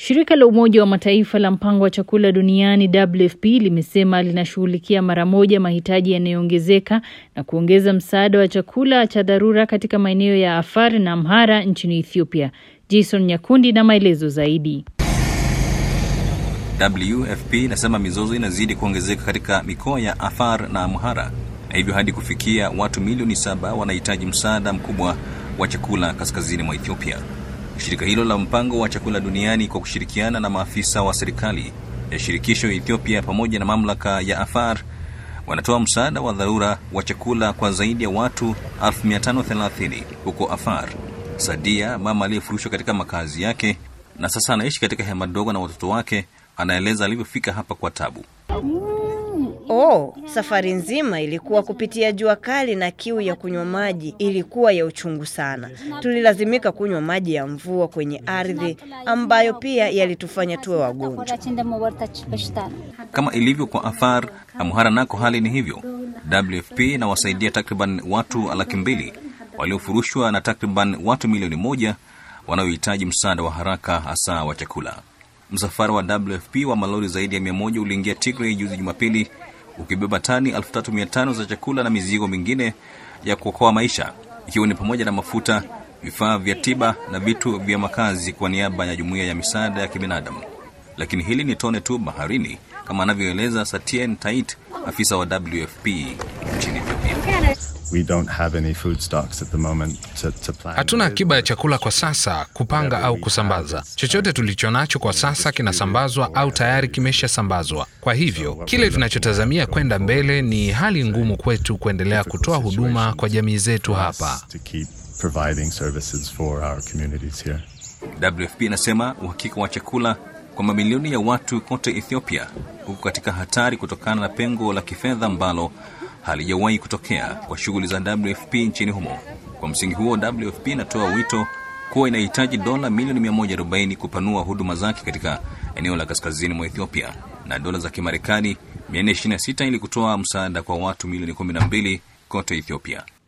Shirika la Umoja wa Mataifa la mpango wa chakula duniani WFP limesema linashughulikia mara moja mahitaji yanayoongezeka na kuongeza msaada wa chakula cha dharura katika maeneo ya Afar na Amhara nchini Ethiopia. Jason Nyakundi na maelezo zaidi. WFP inasema mizozo inazidi kuongezeka katika mikoa ya Afar na Amhara na hivyo hadi kufikia watu milioni saba wanahitaji msaada mkubwa wa chakula kaskazini mwa Ethiopia. Shirika hilo la mpango wa chakula duniani kwa kushirikiana na maafisa wa serikali ya shirikisho ya Ethiopia pamoja na mamlaka ya Afar wanatoa msaada wa dharura wa chakula kwa zaidi ya watu 1530 huko Afar. Sadia, mama aliyefurushwa katika makazi yake na sasa anaishi katika hema dogo na watoto wake, anaeleza alivyofika hapa kwa tabu. Oh, safari nzima ilikuwa kupitia jua kali na kiu ya kunywa maji ilikuwa ya uchungu sana. Tulilazimika kunywa maji ya mvua kwenye ardhi ambayo pia yalitufanya tuwe wagonjwa. Kama ilivyo kwa Afar, Amhara nako hali ni hivyo. WFP inawasaidia takriban watu laki mbili waliofurushwa na takriban watu milioni moja wanaohitaji msaada wa haraka hasa wa chakula. Msafara wa WFP wa malori zaidi ya mia moja uliingia Tigray juzi Jumapili ukibeba tani 3500 za chakula na mizigo mingine ya kuokoa maisha ikiwa ni pamoja na mafuta, vifaa vya tiba na vitu vya makazi kwa niaba ya jumuiya ya misaada ya kibinadamu. Lakini hili ni tone tu baharini, kama anavyoeleza Satien Tait, afisa wa WFP nchini Ethiopia. We don't have any food stocks at the moment to, to plan. Hatuna akiba ya chakula kwa sasa kupanga au kusambaza. Chochote tulicho nacho kwa sasa kinasambazwa au tayari kimeshasambazwa. Kwa hivyo kile tunachotazamia kwenda mbele ni hali ngumu kwetu kuendelea kutoa huduma kwa jamii zetu hapa. To keep providing services for our communities here. WFP inasema uhakika wa chakula kwa mamilioni ya watu kote Ethiopia huko katika hatari kutokana na pengo la kifedha ambalo halijawahi kutokea kwa shughuli za WFP nchini humo. Kwa msingi huo, WFP inatoa wito kuwa inahitaji dola milioni 140 kupanua huduma zake katika eneo la kaskazini mwa Ethiopia na dola za Kimarekani 426 ili kutoa msaada kwa watu milioni 12 kote Ethiopia.